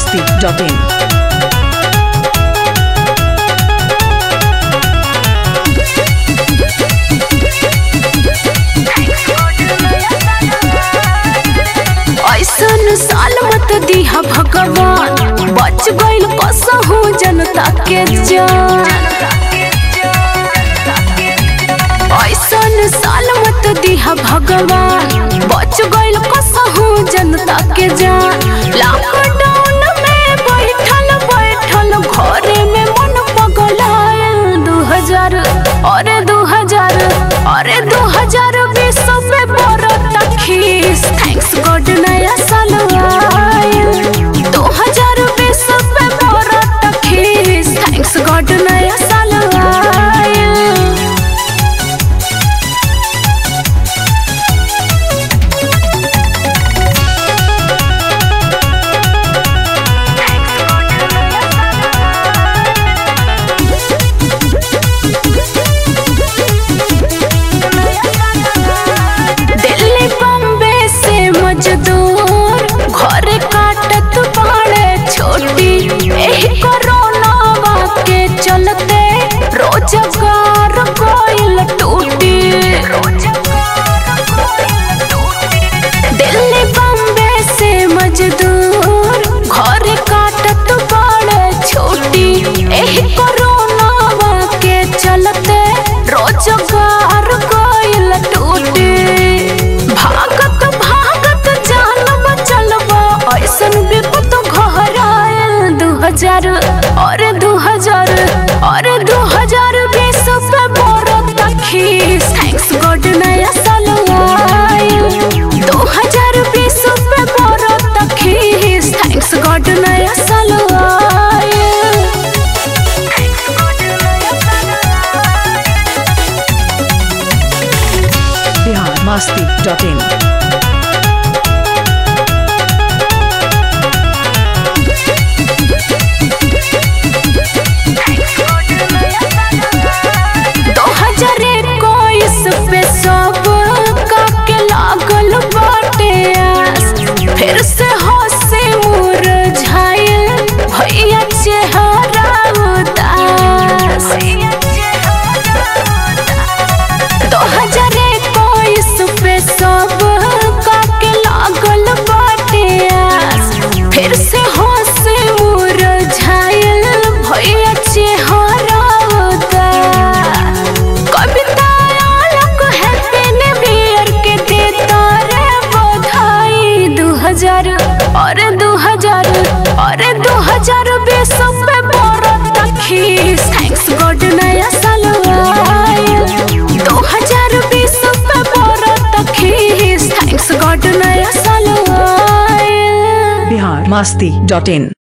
masti.in. ऐसन साल मत दिहा भगवान बच गइल कसहू जनता के जान ऐसन साल मत दिहा भगवान बच गइल कसहू जनता के जान लॉकडाउन में बैठल बैठल घरे में मन पगलायल दू हजार अरे दू हजार अरे दू हजार बीस में बरत खीस थैंक्स गॉड नया साल आयल दू हजार बीस में बरत खीस थैंक्स गॉड नया साल आयल दिल्ली बम्बे से मजदूर घर काटत बाड़े छोटी एही कोरोना के चलते रोजगार कोइल टूटी दिल्ली बम्बे से मजदूर घर काटत बाड़े छोटी एही कोरोना के चलते रोजगार कोइल टूटी भागत भागत जान बचलबा ऐसन विपत घर आयल दू हजार अरे दू हजार अरे दू हजार बीस पे बरत खीस थैंक्स गॉड नया साल आयल दू हजार बीस पे बरत खीस थैंक्स गॉड नया साल आयल Bihar masti.in. दो हजार इक्कीस पे सब का के लागल बाटे आस फिर से हंसे मुरझाइल भैया चेहरा उदास दो हजार इक्कीस पे सब का के लागल बाटे आस फिर से हंसे मुरझाइल भैया चेहरा उदास Kavita Alok happy new year के देता रे बधाई दू हजार अरे दू हजार अरे दू हजार बीस पे बरत खीस थैंक्स गॉड नया साल आयल दू हजार बीस पे बरत खीस थैंक्स गॉड नया साल आयल Bihar masti.in.